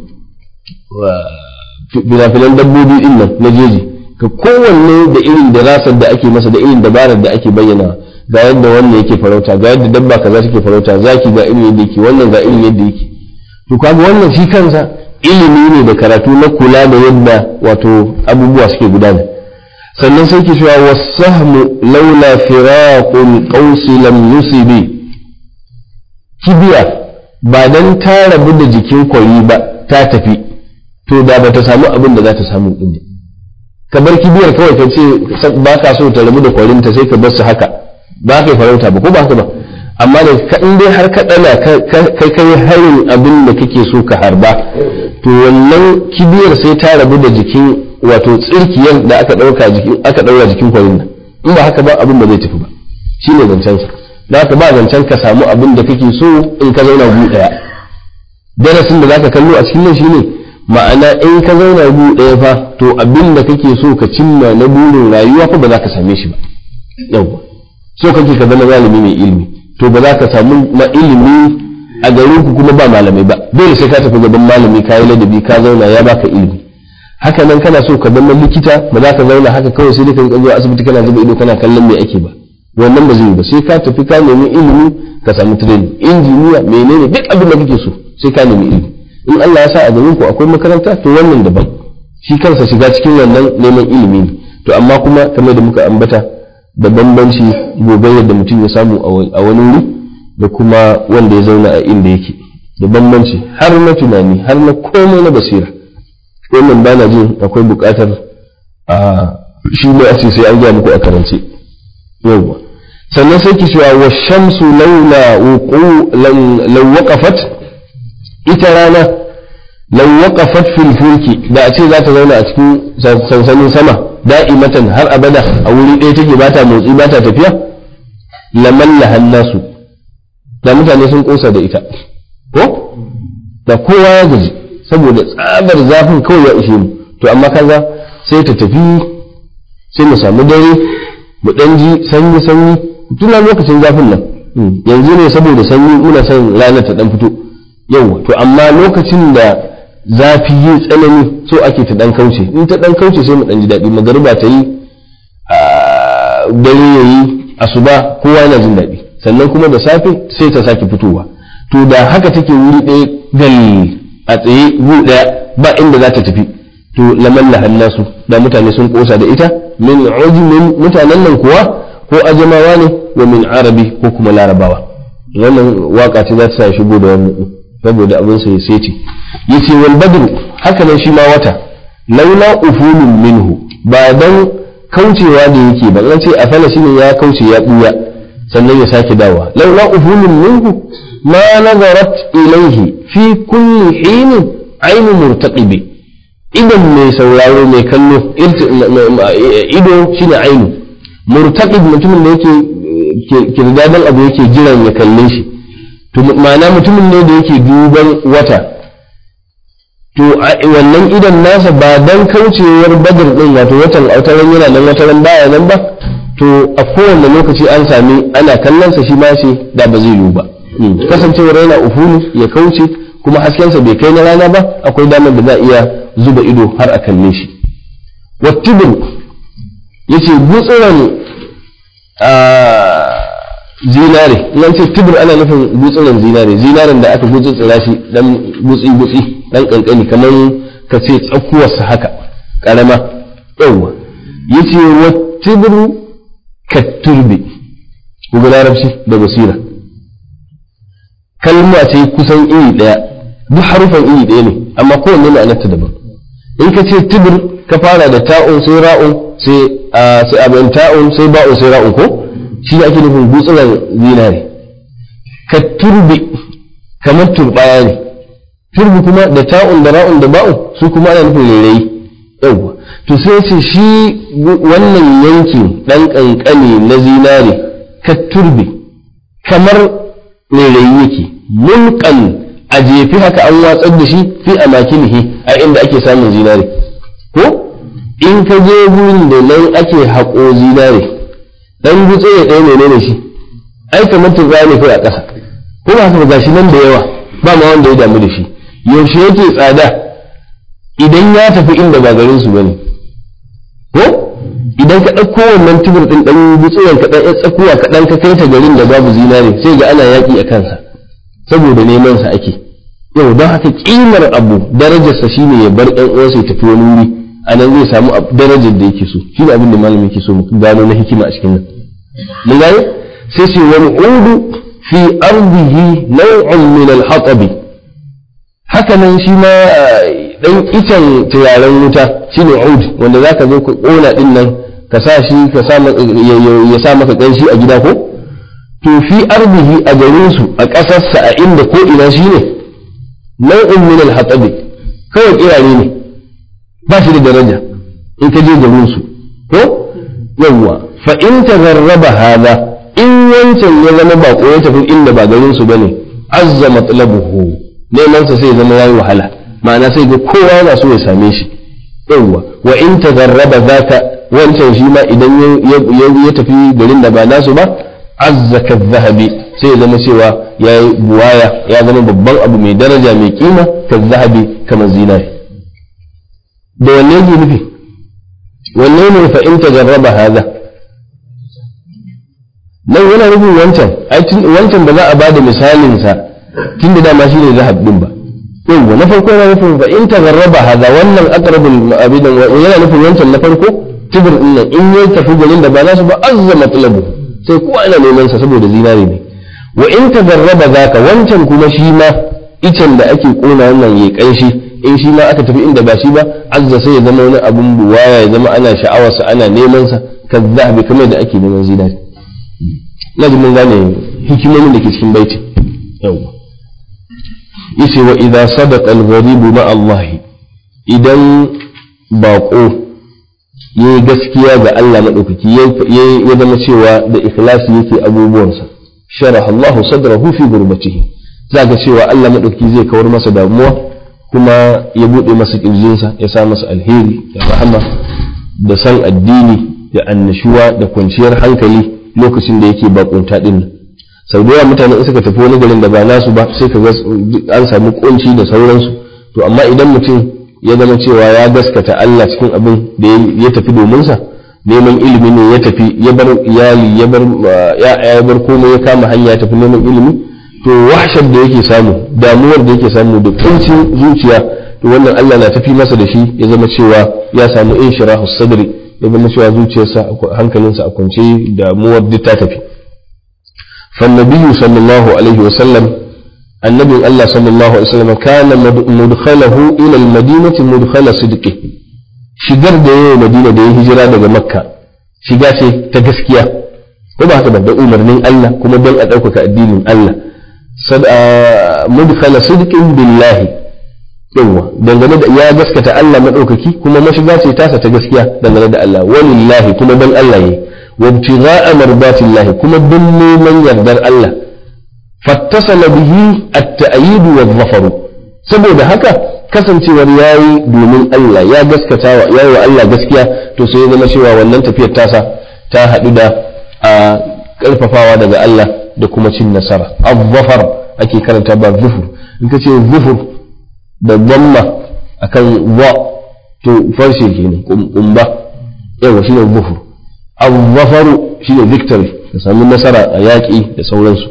filafilan dabbobi din nan na jeji ka kowanne da irin dirasar da ake masa da irin dabarar da ake bayyana ga yadda wannan yake farauta ga yadda dabba kaza take farauta zaki ga irin yadda yake wannan ga irin yadda yake to kaga wannan shi kansa ilimi ne da karatu na kula da yadda wato abubuwa suke gudana sannan sai ke cewa wasahmu laula firaqul qausi lam yusibi kibiya ba dan ta rabu da jikin kwari ba ta tafi to da ba ta samu abin da za ta samu din ka bar kibiyar kawai ka ce ba ka so ta rabu da kwarinta sai ka bar su haka ba ka farauta ba ko ba haka ba amma da ka in dai har ka dana kai kai harin abin da kake so ka harba to wannan kibiyar sai ta rabu da jikin wato tsirkiyar da aka dauka jikin aka daura jikin kwarin nan in ba haka ba abin ba zai tafi ba shine zancen sa da haka ba zancen ka samu abin da kake so in ka zauna gu daya darasin da zaka kallo a cikin nan shine ma'ana in ka zauna gu daya fa to abin da kake so ka cimma na burin rayuwa fa ba za ka same shi ba yawwa so kake ka zama malami mai ilimi to ba za ka samu ma ilimi a garin ku kuma ba malamai ba dole sai ka tafi gaban malami ka yi ladabi ka zauna ya baka ilimi haka nan kana so ka zama likita ba za ka zauna haka kawai sai ka zuwa asibiti kana zuba ido kana kallon me ake ba wannan ba zai yi ba sai ka tafi ka nemi ilimi ka samu training injiniya menene duk abin da kake so sai ka nemi ilimi in Allah ya sa a garin ku akwai makaranta to wannan daban shi kansa shiga cikin wannan neman ilimi ne to amma kuma kamar da muka ambata da bambanci gobe da mutum ya samu a wani wuri da kuma wanda ya zauna a inda yake da bambanci har na tunani har na komai na basira wannan ba na jin akwai buƙatar a shi ne a sai an gaya muku a karance yawwa sannan sai ki cewa wa shamsu laula wuqu law waqafat ita rana law waqafat fil fulki da a ce za ta zauna a cikin sansanin sama da'imatan har abada a wuri ɗaya take ba ta motsi ba ta tafiya lamalla hannasu da mutane sun kosa da ita ko da kowa ya gaji saboda tsabar zafin kawai ya ishe mu to amma kaza sai ta tafi sai mu samu dare mu dan ji sanyi sanyi tuna lokacin zafin nan yanzu ne saboda sanyi muna son ranar ta dan fito yawa to amma lokacin da zafi yi tsanani so ake ta dan kauce in ta dan kauce sai mu dan ji daɗi magariba ta yi dare ya yi asuba kowa yana jin daɗi sannan kuma da safe sai ta sake fitowa to da haka take wuri ɗaya gal a tsaye gu ɗaya ba inda za ta tafi to laman hannasu da mutane sun kosa da ita min ujumin mutanen nan kuwa ko ajamawa ne wa min arabi ko kuma larabawa wannan waka ce za ta sa shigo da wannan saboda abin sai sai ce yace wal badru haka nan shi ma wata laula ufulun minhu ba dan kaucewa da yake ba an ce afala shine ya kauce ya buya sannan ya sake dawa laula ufulun minhu ma nazarat ilaihi fi kulli hinin ainu murtaqibi idan mai sauraro mai kallo ido shine ainu murtaqib mutumin da yake kirdadan abu yake jiran ya kalle shi to ma'ana mutumin ne da yake duban wata to wannan idan nasa ba dan kaucewar badar din wato watan autaran yana nan wataran baya nan ba to a kowane lokaci an sami ana kallon sa shi ma shi da ba zai yiwu ba kasancewar yana ufulu ya kauce kuma haskensa bai kai na rana ba akwai damar da za a iya zuba ido har a kalle shi wattibin yace gutsuran zinare nan ce tibir ana nufin gutsuran zinare zinaren da aka gutsutsura shi dan gutsi gutsi dan kankani kamar ka ce tsakuwarsa haka karama yawa yace wattibru katturbi ku ga larabci da basira kalma ce kusan iri daya duk harufan iri daya ne amma kowanne ma'anarta daban in ka ce tibir ka fara da ta'un sai ra'un sai sai abin ta'un sai ba'un sai ra'un ko shi ne ake nufin gutsuran zinare ka turbi kamar turbaya ne turbi kuma da ta'un da ra'un da ba'un su kuma ana nufin rairayi yawwa to sai ce shi wannan yankin dan kankane na zinare ka turbi kamar rairayi yake mulkan a jefi haka an watsar da shi fi a makinihi a inda ake samun zinare ko in ka je gurin da nan ake haƙo zinare dan gutse ya ɗaya menene shi ai kamar turba ne kai a ƙasa ko ba haka gashi nan da yawa ba ma wanda ya damu da shi yaushe yake tsada idan ya tafi inda ba garin su bane ko idan ka ɗauko wannan tubur ɗin ɗan gutsuwan ka ɗan tsakuwa ka ɗan ka kai ta garin da babu zinare sai ga ana yaƙi a kansa saboda neman sa ake yau don haka kimar abu darajarsa shine ya bar ɗan uwansa ya tafi wani wuri a nan zai samu darajar da yake so shi ne abin da malami yake so mu gano na hikima a cikin nan mun gane sai ce wani udu fi ardihi naw'un min al-hatabi haka nan shi ma dan icen turaren wuta shine ud wanda zaka zo ka kona din nan ka sa shi ka sa ya sa maka kanshi a gida ko to fi ardihi a garin su a ƙasarsa a inda ko ina shine nau'un min al-hatabi kawai kirare ne ba shi da daraja in ka je garin su ko yawwa fa in tagarraba hada in wancan ya zama bako ya tafi inda ba garin su bane azza matlabuhu neman sa sai zama yayi wahala ma'ana sai ga kowa yana so ya same shi yawwa wa in tagarraba zaka wancan shi ma idan ya tafi garin da ba nasu ba azza zahabi sai ya zama cewa yayi buwaya ya zama babban abu mai daraja mai kima zahabi kamar zinari da wanne yake nufi wanne ne fa in tajarraba hada nan yana nufin wancan wancan ba za a bada misalin sa tun da dama shine zahab din ba yawwa na farko yana nufin fa in tajarraba hada wannan aqrabul abidan yana nufin wancan na farko tibir din nan in yayi tafi garin da ba nasu ba azza matlabu sai kowa ana neman sa saboda zinari ne wa in tajarraba zaka wancan kuma shi ma icen da ake kona wannan yayi kanshi in shi ma aka tafi inda ba shi ba azza sai ya zama wani abun buwaya ya zama ana sha'awarsa ana neman sa ka zahabi kamar da ake neman zinari na ji mun gane hikimomin da ke cikin baiti yawa yace wa idza sadaqa al-gharibu ma Allah idan bako yayi gaskiya ga Allah madaukaki ya zama cewa da ikhlasi yake abubuwansa sharaha Allah sadrahu fi gurbatihi zaka cewa Allah madaukaki zai kawar masa damuwa kuma ya buɗe masa ƙirjinsa ya sa masa alheri da rahama da san addini da annashuwa da kwanciyar hankali lokacin da yake bakunta din sau da yawa mutane in suka tafi wani garin da ba nasu ba sai ka ga an samu kunci da sauransu to amma idan mutum ya zama cewa ya gaskata Allah cikin abin da ya tafi domin sa neman ilimi ne ya tafi ya bar iyali ya bar ya bar komai ya kama hanya ya tafi neman ilimi to wahshar da yake samu damuwar da yake samu da kuncin zuciya to wannan Allah na tafi masa da shi ya zama cewa ya samu inshirahu sadri ya zama cewa zuciyarsa hankalinsa a kwance damuwar duk ta tafi فالنبي صلى الله عليه وسلم النبي الله صلى الله عليه وسلم كان مدخله إلى المدينة مدخل صدقه shigar da yayi madina da ya hijira daga makka shiga ce ta gaskiya ko ba haka ba da umarnin Allah kuma don a ɗaukaka addinin Allah mudkhala sidqin billahi yawa dangane da ya gaskata Allah madaukaki kuma mashiga ce tasa ta gaskiya dangane da Allah walillahi kuma don Allah yi wa ibtigha'a mardatillahi kuma don neman yardar Allah fattasala bihi at-ta'yid wa dhafaru saboda haka kasancewar yayi domin Allah ya gaskata wa yayi wa Allah gaskiya to sai ya zama cewa wannan tafiyar tasa ta haɗu da a ƙarfafawa daga Allah da kuma cin nasara al-zafar ake karanta ba zufur in ka ce zufur da zamma akan wa to farshe kenan kumba yawa shine zufur al-zafaru shine victory ka samu nasara a yaƙi da sauransu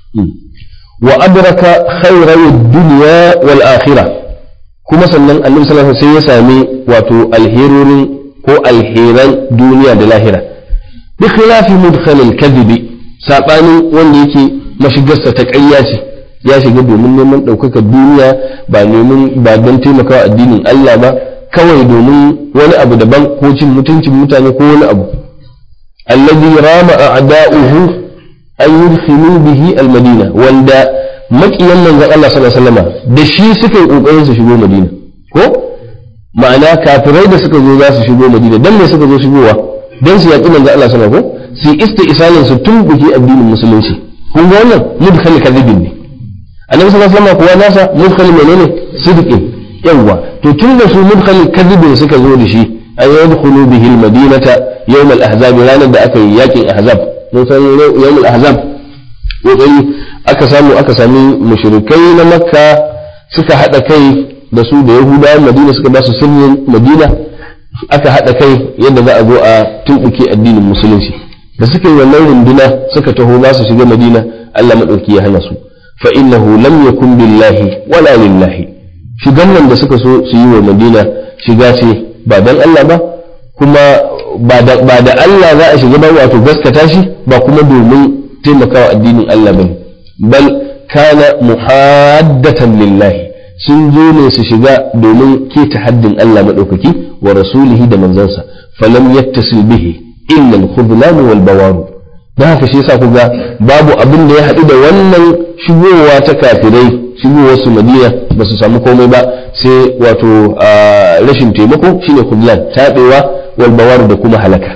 wa adraka khairai dunya wal akhirah kuma sannan annabi sallallahu alaihi wasallam sai ya sami wato alherorin ko alheran duniya da lahira bi khilafi mudkhal al-kadhib sabanin wanda yake mashigarsa ta ƙarya ce ya shiga domin neman ɗaukakar duniya ba neman ba don taimakawa addinin Allah ba kawai domin wani abu daban ko cin mutuncin mutane ko wani abu alladhi rama a'da'uhu an yudkhilu bihi al-madina wanda makiyan manzon Allah sallallahu alaihi wasallam da shi suka yi kokarin su shigo Madina ko ma'ana kafirai da suka zo za su shigo Madina dan me suka zo shigowa dan su yaƙi manzon Allah sallallahu alaihi wasallam su isti'salin su tumbuki addinin musulunci kun ga wannan mudkhal kadhibin ne annabi sallallahu alaihi wasallam kuwa nasa mudkhal menene sidqin yawa to tun da su mudkhal kadhibin suka zo da shi an yadkhulu bihi al-madinata yawm al-ahzab ranar da aka yi yakin ahzab mun san yawm al-ahzab kokari aka samu aka sami mushrikai na makka suka hada kai da su da yahudawan madina suka ba su sirrin madina aka hada kai yadda za a zo a tumbuke addinin musulunci da suka yi wannan runduna suka taho za su shiga madina Allah madauki ya hana su fa innahu lam yakun billahi wala lillahi shigan nan da suka so su yi wa madina shiga ce ba dan Allah ba kuma ba da Allah za a shiga ba wato gaskata shi ba kuma domin taimakawa addinin Allah bane bal kana muhaddatan lillahi sun zo ne su shiga domin keta haddin Allah madaukaki wa rasulihi da manzansa falam yattasil bihi illa al-khudlan wal bawaru dan haka shi yasa kuga babu abin da ya haɗu da wannan shigowa ta kafirai shigowar su Madina ba su samu komai ba sai wato rashin taimako shine khudlan tabewa wal bawaru da kuma halaka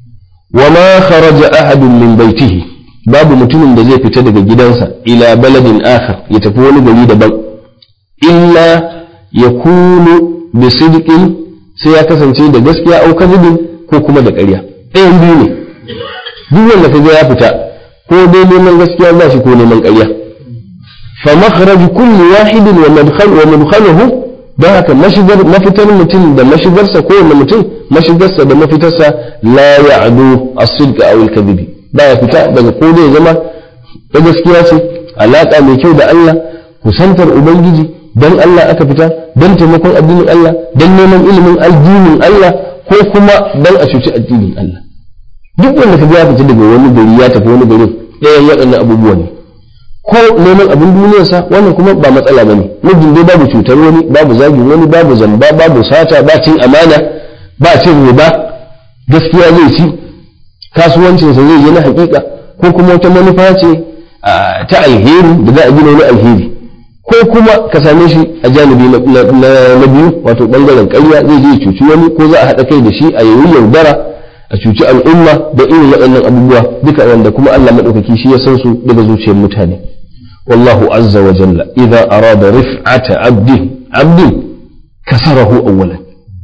wa ma kharaja ahadun min baitihi babu mutumin da zai fita daga gidansa ila baladin akhar ya tafi wani gari daban illa yakunu bi sidqin sai ya kasance da gaskiya au kadhibin ko kuma da ƙarya ɗayan biyu ne duk wanda kaga ya fita ko dai neman gaskiya ba shi ko neman ƙarya fa makhraj kulli wahidin wa madkhal wa madkhaluhu don haka mashigar mafitar mutum da mashigarsa ko wanda mutum mashigarsa da mafitarsa la ya'du as-sidq aw al-kadhib ba ya fita daga ko dai zama da gaskiya ce alaka mai kyau da Allah kusantar ubangiji dan Allah aka fita dan taimakon addinin Allah dan neman ilimin addinin Allah ko kuma dan a cuci addinin Allah duk wanda kaga ya fita daga wani gari ya tafi wani gari ɗayan waɗannan abubuwa ne ko neman abin duniyarsa wannan kuma ba matsala bane mijin dai babu cutar wani babu zagin wani babu zamba babu sata ba cin amana ba cin riba gaskiya zai ci kasuwancinsa zai yi na hakika ko kuma wata manufa ce ta alheri da za a gina wani alheri ko kuma ka same shi a janibi na biyu wato bangaren ƙarya zai je cuci wani ko za a haɗa kai da shi a yayi yaudara a cuci al'umma da irin waɗannan abubuwa duka wanda kuma Allah maɗaukaki shi ya san su daga zuciyar mutane wallahu azza wa jalla idza arada rif'ata abdin abdin kasarahu awwalan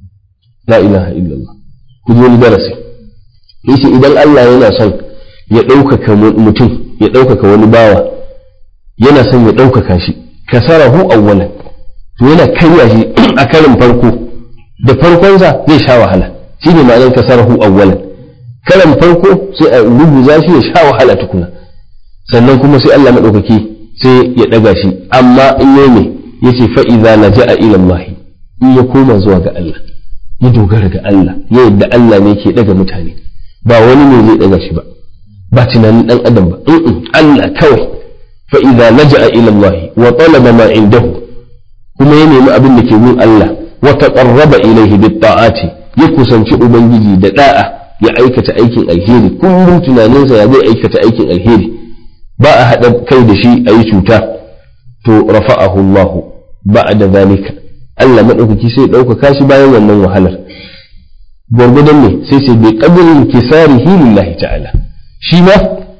la ilaha illallah ku ji wani darasi yace idan Allah yana son ya ɗaukaka mutum ya ɗaukaka wani bawa yana son ya ɗaukaka shi kasarahu awwalan to yana karya shi a karin farko da farkonsa zai sha wahala shi ne ma'anar kasarahu awwalan karan farko sai a rubuza shi ya sha wahala tukuna sannan kuma sai Allah maɗaukaki sai ya ɗaga shi amma in yi ne ya ce fa'iza na ja'a ilallahi in ya koma zuwa ga Allah ya dogara ga Allah ya yadda Allah ne ke ɗaga mutane ba wani ne zai ɗaga shi ba ba tunanin ɗan adam ba Allah kawai fa'iza na ja'a ilallahi wa talaba ma indahu kuma ya nemi abin da ke gun Allah wa taqarraba ilaihi bit ta'ati ya kusanci ubangiji da da'a ya aikata aikin alheri kullum tunaninsa ya zai aikata aikin alheri ba a haɗa kai da shi a yi cuta to rafa'ahu Allah ba'da zalika Allah madaukaki sai ɗaukaka shi bayan wannan wahalar gwargwadon ne sai sai bai qadrin kisarihi lillahi ta'ala shi ma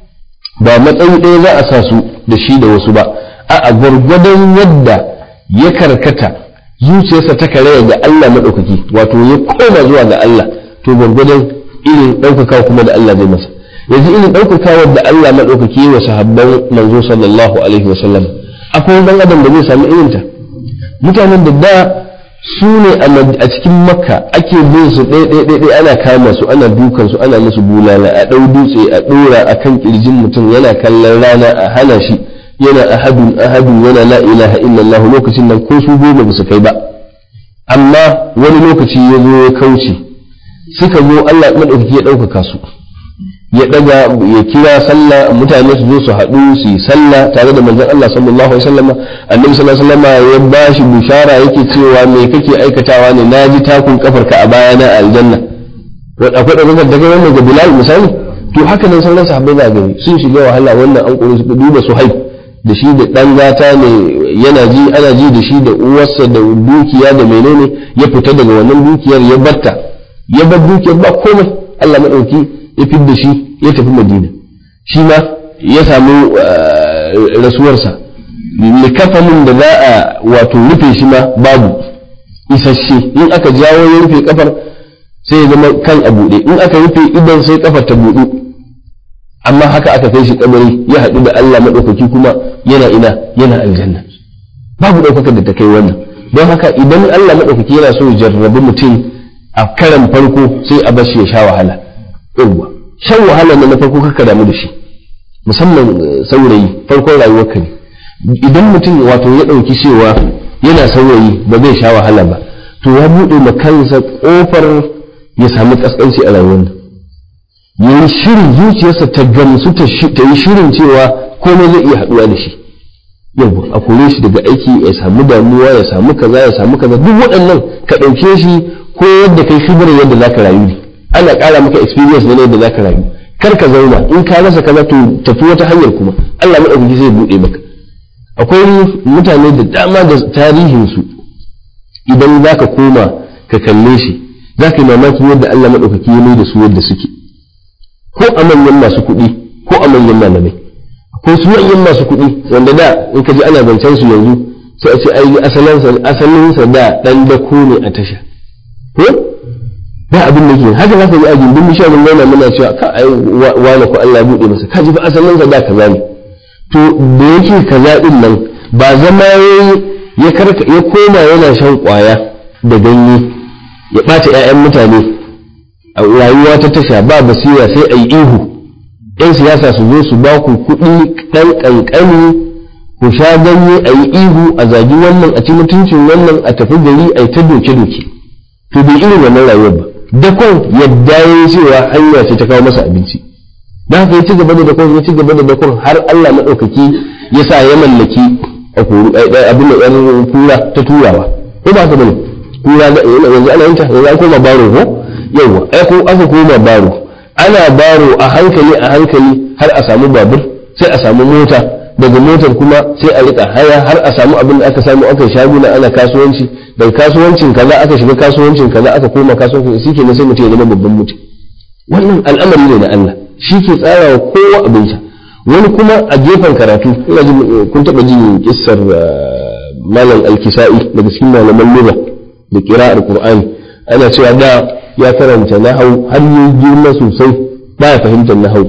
ba matsayi ɗaya za a sa su da shi da wasu ba a gwargwadon yadda ya karkata zuciyarsa ta karaya ga Allah maɗaukaki wato ya koma zuwa ga Allah to gwargwadon irin ɗaukaka kuma da Allah zai masa yanzu irin ɗaukakawar da Allah maɗaukaki wa sahabban manzo sallallahu alaihi wa sallam akwai wani adam da zai sami irinta mutanen da da su ne a cikin makka ake bin su ɗaya ɗaya ana kama su ana dukan su ana musu bulala a ɗau dutse a ɗora a kan ƙirjin mutum yana kallon rana a hana shi yana ahadun ahadun yana la ilaha illallah lokacin nan ko su goma ba su kai ba amma wani lokaci ya zo ya kauce suka zo Allah madaukaki ya ɗaukaka su ya ɗaga ya kira sallah mutane su zo su haɗu su yi sallah tare da manzon Allah sallallahu alaihi wasallam annabi sallallahu alaihi wasallam ya bashi bishara yake cewa me kake aikatawa ne naji takun kafarka a bayana a aljanna akwai ɗaukakar da kai wannan ga Bilal misali to haka nan sauran sahabbai za gani sun shiga wahala wannan an kore su duba su haif da shi da ɗan gata ne yana ji ana ji da shi da uwarsa da dukiya da menene ya fita daga wannan dukiyar ya batta ya bar dukiyar ba komai Allah madauki ya fidda shi ya tafi Madina shi ma ya samu rasuwarsa likafanin da za a wato rufe shi ma babu isasshe in aka jawo ya rufe kafar sai ya zama kan a buɗe in aka rufe idan sai kafar ta buɗu amma haka aka kai shi kabari ya haɗu da Allah maɗaukaki kuma yana ina yana aljanna babu ɗaukakar da ta kai wannan don haka idan Allah maɗaukaki yana so ya jarrabi mutum a karan farko sai a bashi ya sha wahala yawwa shan wahala na farko kaka damu da shi musamman saurayi farkon rayuwar ka ne idan mutum wato ya ɗauki cewa yana saurayi ba zai sha wahala ba to ya buɗe ma kansa ƙofar ya samu ƙasƙanci a rayuwar nan ya yi shirin zuciyarsa ta gamsu ta yi shirin cewa komai zai iya haɗuwa da shi yau a kore shi daga aiki ya samu damuwa ya samu kaza ya samu kaza duk waɗannan ka ɗauke shi ko yadda kai shigar yadda zaka rayu ne ana ƙara maka experience ne yadda zaka rayu kar ka zauna in ka rasa kaza to tafi wata hanyar kuma Allah maɗaukaki zai buɗe maka akwai mutane da dama da tarihinsu idan zaka koma ka kalle shi zaka yi mamaki yadda Allah maɗaukaki ya mai da su yadda suke ko a manyan masu kuɗi ko a manyan malamai ko su manyan masu kuɗi wanda da in ka ji ana zancen su yanzu sai a ce ai asalinsa asalinsa da dan dako ne a tasha ko ba abin da ke haka za ka ji a gindin mishalin gona muna cewa ka ai wani ko Allah ya buɗe masa ka ji ba asalinsa da kaza ne to da yake kaza din nan ba zama ya karka ya koma yana shan kwaya da ganye ya ɓata 'ya'yan mutane a rayuwa ta tasha ba basira sai a yi ihu yan siyasa su zo su ba ku kuɗi ɗan ƙanƙani ku sha ganye a yi ihu a zagi wannan a ci mutuncin wannan a tafi gari a yi ta doke-doke to bai irin wannan rayuwar ba dakon yadda ya yi cewa hanya ce ta kawo masa abinci da haka ya ci gaba da dakon ya ci gaba da dakon har Allah maɗaukaki ya sa ya mallaki abin da ɗan kura ta turawa ko ba ka bane kura yanzu ana yin ta yanzu an koma baro ko yawa ai ko aka koma baro ana baro a hankali a hankali har a samu babur sai a samu mota daga motar kuma sai a rika haya har a samu abin da aka samu aka shaguna ana kasuwanci daga kasuwancin kaza aka shiga kasuwancin kaza aka koma kasuwancin shi ke sai mutum ya zama babban mutum wannan al'amari ne na Allah shi ke tsara wa kowa abinsa wani kuma a gefen karatu ina ji kun taba jin kissar malam al-kisa'i daga cikin malaman lugha da qira'ar qur'ani ana cewa da ya karanta nahau har yi girma sosai ba ya fahimtar nahau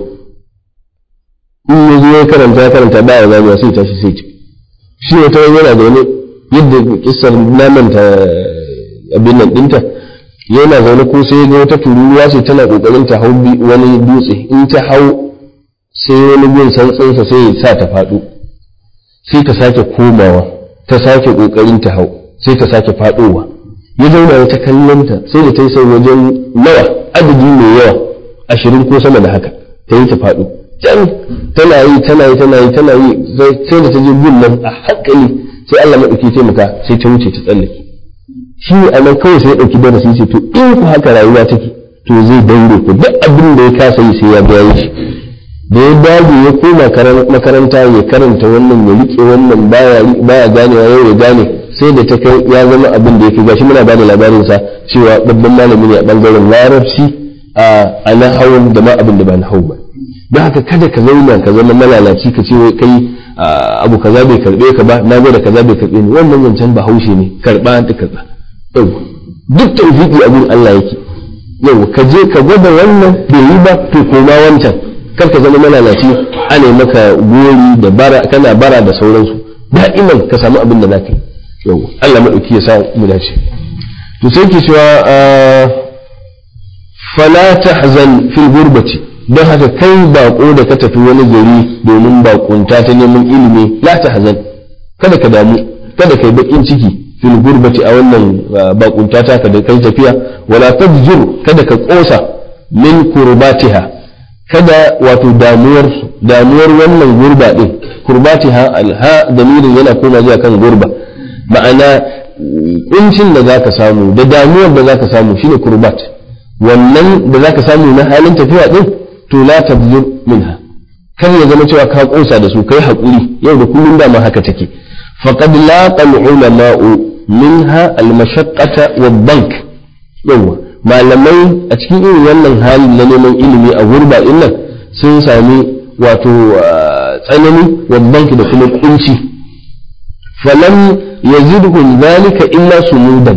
in ya zo ya karanta ya karanta ba ya zama sai tashi sai ci shi wata yana da wani yadda kissar namanta abin nan dinta yana zaune ko sai ga wata tururuwa ce tana kokarin ta hau wani dutse in ta hau sai wani gun santsinsa sai ya sa ta faɗo sai ta sake komawa ta sake kokarin ta hau sai ta sake faɗowa ya zauna ya ta kallonta sai da ta yi sai wajen nawa adadi mai yawa ashirin ko sama da haka ta yi ta faɗo can tana yi tana yi tana yi tana yi sai da ta je gun nan a hankali sai Allah maɗauki taimaka sai ta wuce ta tsallake shi ne a nan kawai sai ya ɗauki darasi ce to in ku haka rayuwa take to zai daure ku duk abin da ya kasa yi sai ya biya shi da ya dage ya koma makaranta ya karanta wannan ya rike wannan baya ganewa yau ya gane sai da ta kai ya zama abin da ya fi gashi muna bada labarin sa cewa babban malami ne a bangaren larabci a nahawun da ma abin da ba nahawu ba don haka kada ka zauna ka zama malalaci ka ce kai abu kaza bai karbe ka ba na da kaza bai karbe ni wannan zancen ba haushe ne karba da karba yau duk tawfiki abin Allah yake yau ka je ka gwada wannan bai yi ba to koma wancan kar ka zama malalaci ana maka gori da bara kana bara da sauransu da'iman ka samu abin da zaka yi yau Allah madauki ya sa mu dace to sai ke cewa fala tahzan fil gurbati don haka kai bako da ka tafi wani gari domin bakunta ta neman ilimi la tahzan kada ka damu kada kai bakin ciki fil gurbati a wannan bakunta ta ka da kai tafiya wala tadjur kada ka kosa min kurbatiha kada wato damuwar damuwar wannan gurba din kurbatiha alha damirin yana koma zuwa kan gurba ma'ana kuncin da zaka samu da damuwar da zaka samu shine kurbat wannan da zaka samu na halin tafiya din to la tabzur minha kar ya zama cewa ka kosa da su kai hakuri yau da kullum da ma haka take faqad laqa al-ulama'u minha al-mashaqqata wad-dank yawa malamai a cikin irin wannan hali na neman ilimi a gurba nan sun sami wato tsanani wad-dank da kuma kunci falam yazidhum zalika illa sumudan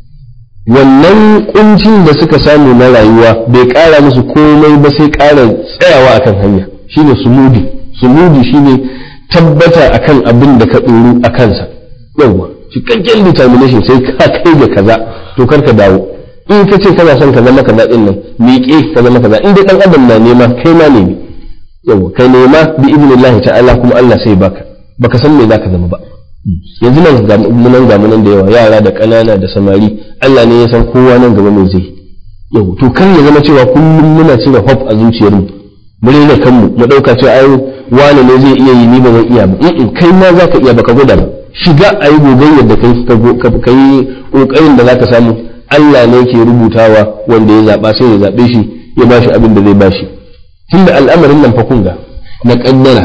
wannan kuncin da suka samu na rayuwa bai kara musu komai ba sai kara tsayawa akan hanya shine sumudi sumudi shine tabbata akan abin da ka ɗoru a kansa yawwa cikakken determination sai ka kai ga kaza to kar ka dawo in ka ce kana son ka zama kaza din nan miƙe ka zama kaza in dai dan adam na nema kai ma nemi yawwa kai nema bi idnillahi ta'ala kuma Allah sai baka baka san me zaka zama ba yanzu nan ga munan ga munan da yawa yara da ƙanana da samari Allah ne ya san kowa nan gaba mai zai yau to kan ya zama cewa kullum muna cire hope a zuciyarmu mu rena kanmu mu dauka cewa ai wani ne zai iya yi ni ba zan iya ba in kai ma zaka iya baka gwada ba shiga a yi gogayyar da kai ka yi kokarin da zaka samu Allah ne ke rubutawa wanda ya zaba sai ya zabe shi ya bashi abin da zai bashi tunda al'amarin nan fa kun ga na kaddara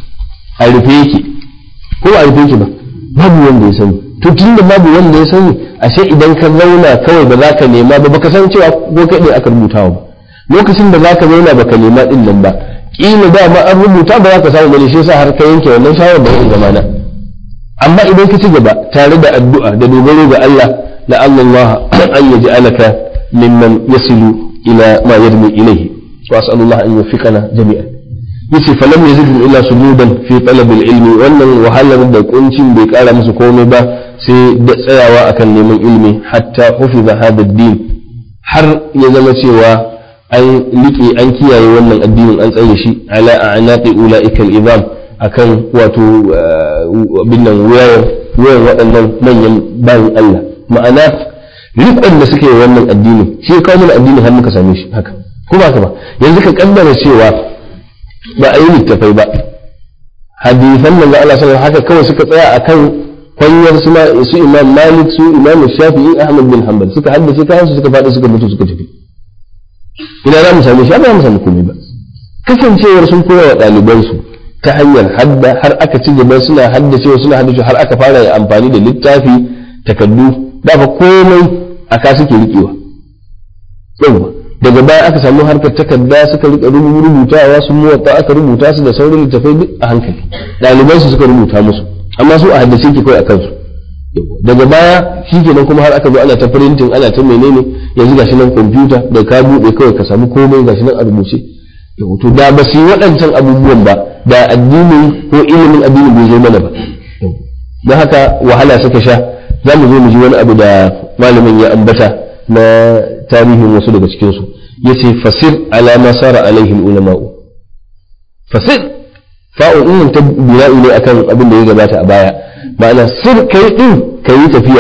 a rufe yake ko a rufe yake ba babu wanda ya sani to tun da babu wanda ya sani ashe idan ka zauna kawai ba za ka nema ba baka san cewa ko kai ne aka rubuta ba lokacin da za ka zauna baka nema din nan ba kila da ma an rubuta ba za ka samu bane shi yasa har ka yanke wannan shawar da in zamana amma idan ka ci gaba tare da addu'a da dogaro ga Allah la Allah an yaj'alaka mimman yasilu ila ma yarmi ilayhi wa as'alullah an yuwaffiqana jami'an yace falam yazidhum illa sujudan fi talab ilmi wannan wahalar da kuncin bai kara musu komai ba sai da tsayawa akan neman ilmi hatta hufiza hada din har ya zama cewa an liƙe an kiyaye wannan addinin an tsare shi ala a'naqi ulaika al-izam akan wato binnan wayar wayar waɗannan manyan bayan Allah ma'ana riƙon da suke yi wannan addinin shi ya kawo mana addinin har muka same shi haka kuma haka ba yanzu ka kaddara cewa ba a yi littafai ba hadisan manzo Allah sallallahu haka kawai suka tsaya akan kwanyar su su Imam Malik su Imam Shafi'i Ahmad bin Hanbal suka haddace kayan su suka faɗi suka mutu suka tafi ina za mu same shi ba mu samu komai ba kasancewar sun koya wa ɗaliban su ta hanyar hadda har aka ci gaba suna haddacewa suna haddace har aka fara amfani da littafi takaddu da fa komai aka suke riƙewa yawa daga baya aka samu harkar takarda suka rika rubutawa sun muwatta aka rubuta su da sauran littafai duk a hankali ɗaliban su suka rubuta musu amma su a haddace ke kawai a kansu daga baya shi kenan kuma har aka zo ana ta printing ana ta menene yanzu gashi nan kwamfuta da ka buɗe kawai ka samu komai gashi nan a rubuce to da ba su yi waɗancan abubuwan ba da addinin ko ilimin addinin bai zo mana ba don haka wahala suka sha za mu zo mu ji wani abu da malamin ya ambata na tarihin wasu daga cikinsu ya ce fasir alama sara alaihim ulama'u fasir fa'un ɗin ta bina'i ne akan abin da ya gabata a baya ma'ana sir kai ɗin ka yi tafiya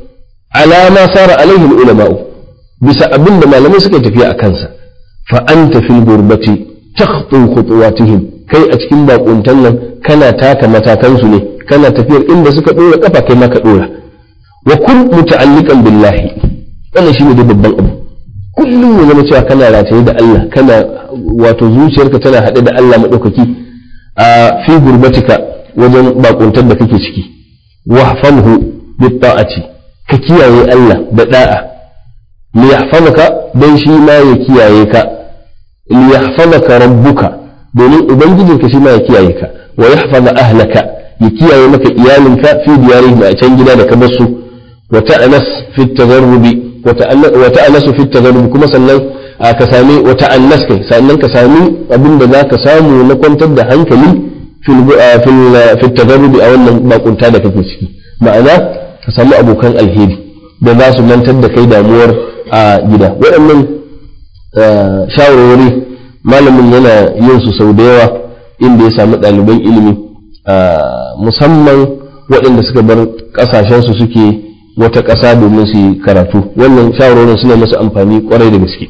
alama sara alaihim ulama'u bisa abin da malamai suka tafiya a kansa fa anta fil gurbati takhtu khutuwatihim kai a cikin bakuntan nan kana taka matakansu ne kana tafiyar inda suka dora kafa kai ma ka dora wa kun muta'alliqan billahi wannan shine da babban abu kullum ya zama cewa kana rataye da Allah kana wato zuciyarka tana haɗe da Allah maɗaukaki a fi gurbatika wajen bakuntar da kake ciki wahfamhu bi ta'ati ka kiyaye Allah da da'a li yahfazaka dan shi ma ya kiyaye ka li yahfazaka rabbuka domin ubangijinka shi ma ya kiyaye ka wa yahfaza ahlaka ya kiyaye maka iyalinka fi diyarihim a can gida da ka bar su wa ta'anas fi tagarrubi wa ta'anasu fi tagarrubi kuma sannan ka sami wa ta'annas kai sannan ka sami abin da zaka samu na kwantar da hankali fil tagarrubi a wannan bakunta da kake ciki ma'ana ka samu abokan alheri da za su mantar da kai damuwar a gida waɗannan shawarwari malamin yana yin su sau da yawa inda ya samu ɗaliban ilimi musamman waɗanda suka bar ƙasashensu suke wata ƙasa domin su yi karatu wannan shawarwarin suna masu amfani kwarai da gaske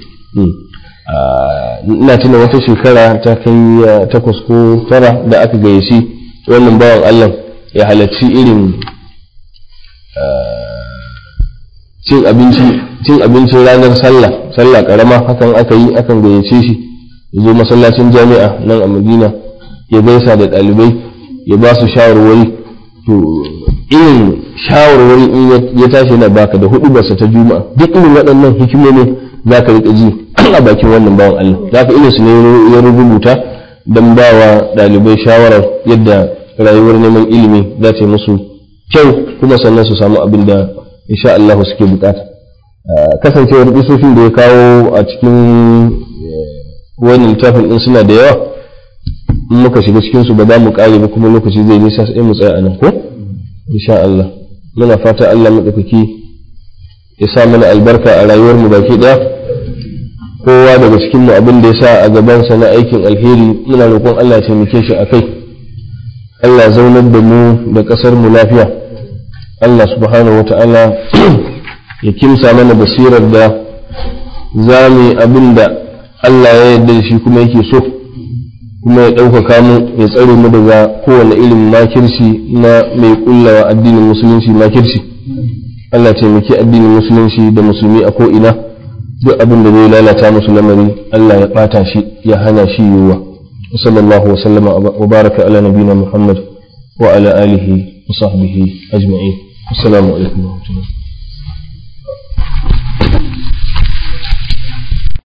ina tuna wata shekara ta kai takwas ko tara da aka gayyaci wannan bawan Allah ya halarci irin cin abinci cin abincin ranar sallah sallah karama hakan aka yi akan gayyace shi ya zo masallacin jami'a nan a Madina ya gaisa da ɗalibai ya ba su shawarwari to irin shawarwari in ya tashi yana baka da hudu basa ta juma'a duk irin waɗannan hikimomi za ka riƙa ji a bakin wannan bawan Allah za ka irin su ne ya rubuta don ba wa ɗalibai shawarar yadda rayuwar neman ilimi za ta yi musu kyau kuma sannan su samu abin da insha Allah suke bukata kasancewar isofin da ya kawo a cikin wani littafin din suna da yawa in muka shiga cikin su ba za mu kare ba kuma lokaci zai nisa sai mu tsaya a nan ko insha Allah muna fata Allah madaukaki ya sa mana albarka a rayuwar mu baki daya kowa daga cikin mu abin da ya sa a gaban sa na aikin alheri muna roƙon Allah ya taimake shi akai Allah zaunar da mu da ƙasar mu lafiya Allah subhanahu wata'ala ya kimsa mana basirar da za mu yi abin da Allah ya yarda da shi kuma yake so kuma ya ɗaukaka mu ya tsare mu daga kowane irin makirci na mai kullawa addinin musulunci makirci Allah taimaki addinin musulunci da musulmi a ko'ina duk abin da zai lalata musu lamari Allah ya ɓata shi ya hana shi yiwuwa sallallahu wa sallama wa baraka ala nabina Muhammad wa ala alihi wa sahbihi ajma'in assalamu alaikum wa rahmatullahi